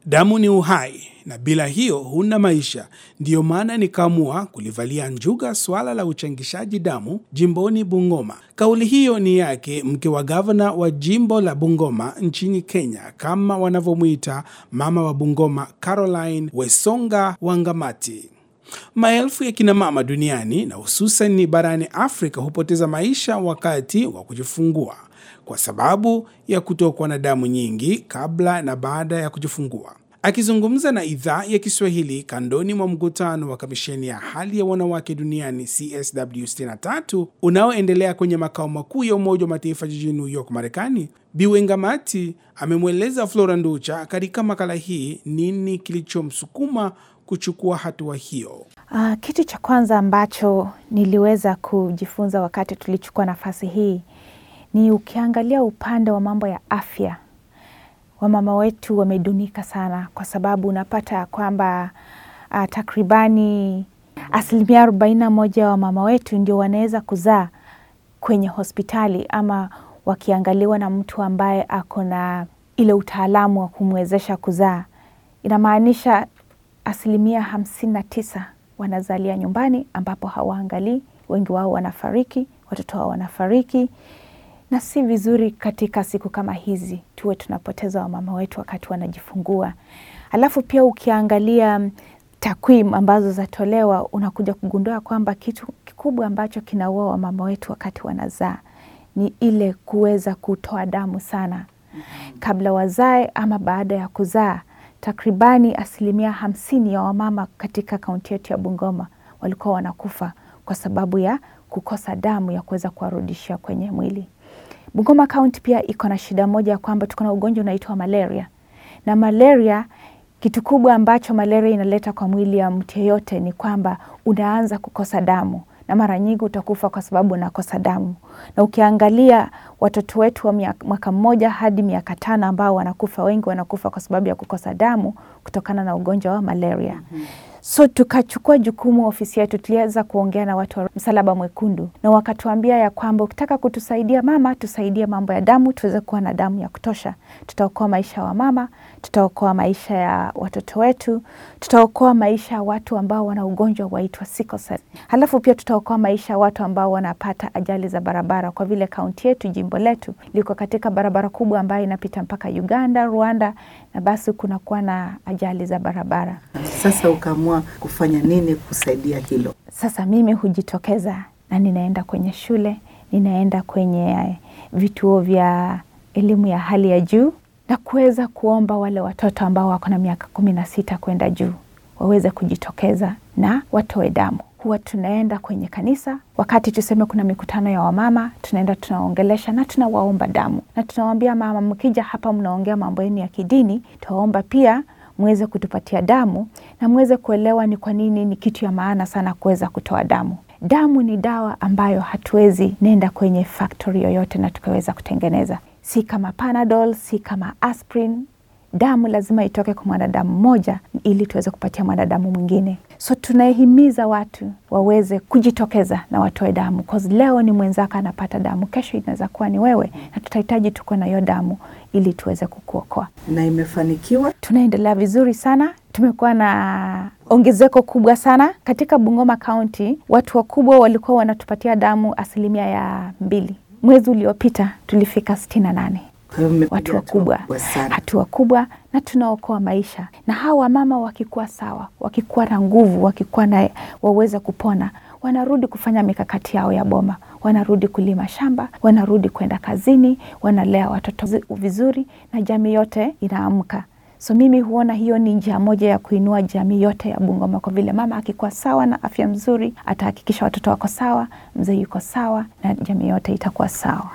Damu ni uhai na bila hiyo huna maisha. Ndiyo maana nikaamua kulivalia njuga swala la uchangishaji damu jimboni Bungoma. Kauli hiyo ni yake mke wa gavana wa jimbo la Bungoma nchini Kenya, kama wanavyomwita mama wa Bungoma, Caroline Wesonga Wangamati. Maelfu ya kina mama duniani na hususan barani Afrika hupoteza maisha wakati wa kujifungua kwa sababu ya kutokwa na damu nyingi kabla na baada ya kujifungua. Akizungumza na idhaa ya Kiswahili kandoni mwa mkutano wa kamisheni ya hali ya wanawake duniani CSW 63 unaoendelea kwenye makao makuu ya Umoja wa Mataifa jijini New York, Marekani, Bi Wengamati amemweleza Flora Nducha katika makala hii nini kilichomsukuma kuchukua hatua hiyo. Uh, kitu cha kwanza ambacho niliweza kujifunza wakati tulichukua nafasi hii ni ukiangalia upande wa mambo ya afya, wamama wetu wamedunika sana, kwa sababu unapata ya kwamba uh, takribani asilimia arobaini na moja ya wamama wetu ndio wanaweza kuzaa kwenye hospitali ama wakiangaliwa na mtu ambaye ako na ile utaalamu wa kumwezesha kuzaa. Inamaanisha asilimia hamsini na tisa wanazalia nyumbani ambapo hawaangalii. Wengi wao wanafariki, watoto wao wanafariki, na si vizuri katika siku kama hizi tuwe tunapoteza wamama wetu wakati wanajifungua. Alafu pia ukiangalia takwimu ambazo zatolewa, unakuja kugundua kwamba kitu kikubwa ambacho kinaua wamama wetu wakati wanazaa ni ile kuweza kutoa damu sana kabla wazae ama baada ya kuzaa. Takribani asilimia hamsini ya wamama katika kaunti yetu ya Bungoma walikuwa wanakufa kwa sababu ya kukosa damu ya kuweza kuwarudishia kwenye mwili. Bungoma kaunti pia iko na shida moja ya kwamba tuko na ugonjwa unaitwa malaria, na malaria, kitu kubwa ambacho malaria inaleta kwa mwili ya mtu yeyote ni kwamba unaanza kukosa damu na mara nyingi utakufa kwa sababu unakosa damu. Na ukiangalia watoto wetu wa mwaka mmoja hadi miaka tano ambao wanakufa, wengi wanakufa kwa sababu ya kukosa damu kutokana na ugonjwa wa malaria. mm -hmm. So tukachukua jukumu, ofisi yetu tuliweza kuongea na watu wa Msalaba Mwekundu na wakatuambia ya kwamba ukitaka kutusaidia mama, tusaidie mambo ya damu, tuweze kuwa na damu ya kutosha. Tutaokoa maisha wa mama, tutaokoa maisha ya watoto wetu, tutaokoa maisha ya watu ambao wana ugonjwa waitwa sickle cell. Halafu pia tutaokoa maisha ya watu ambao wanapata ajali za barabara, kwa vile kaunti yetu, jimbo letu liko katika barabara kubwa ambayo inapita mpaka Uganda, Rwanda, na basi kunakuwa na ajali za barabara. Sasa ukaamua kufanya nini kusaidia hilo? Sasa mimi hujitokeza na ninaenda kwenye shule, ninaenda kwenye vituo vya elimu ya hali ya juu na kuweza kuomba wale watoto ambao wako na miaka kumi na sita kwenda juu waweze kujitokeza na watoe damu. Huwa tunaenda kwenye kanisa, wakati tuseme kuna mikutano ya wamama, tunaenda tunaongelesha na tunawaomba damu, na tunawaambia mama, mkija hapa mnaongea mambo yenu ya kidini, tuwaomba pia mweze kutupatia damu na mweze kuelewa ni kwa nini ni kitu ya maana sana kuweza kutoa damu. Damu ni dawa ambayo hatuwezi nenda kwenye factory yoyote na tukaweza kutengeneza, si kama Panadol, si kama aspirin. Damu lazima itoke kwa mwanadamu mmoja ili tuweze kupatia mwanadamu mwingine. So tunahimiza watu waweze kujitokeza na watoe damu, cause leo ni mwenzako anapata damu, kesho inaweza kuwa ni wewe, na tutahitaji tuko na hiyo damu ili tuweze kukuokoa. Na imefanikiwa, tunaendelea vizuri sana. Tumekuwa na ongezeko kubwa sana katika Bungoma County. Watu wakubwa walikuwa wanatupatia damu asilimia ya mbili. Mwezi uliopita tulifika sitini na nane watu wakubwa, hatua kubwa, na tunaokoa maisha. Na hawa wamama wakikuwa sawa, wakikuwa na nguvu, wakikuwa na waweze kupona, wanarudi kufanya mikakati yao ya boma, wanarudi kulima shamba, wanarudi kwenda kazini, wanalea watoto vizuri, na jamii yote inaamka. So mimi huona hiyo ni njia moja ya kuinua jamii yote ya Bungoma, kwa vile mama akikuwa sawa na afya mzuri, atahakikisha watoto wako sawa, mzee yuko sawa, na jamii yote itakuwa sawa.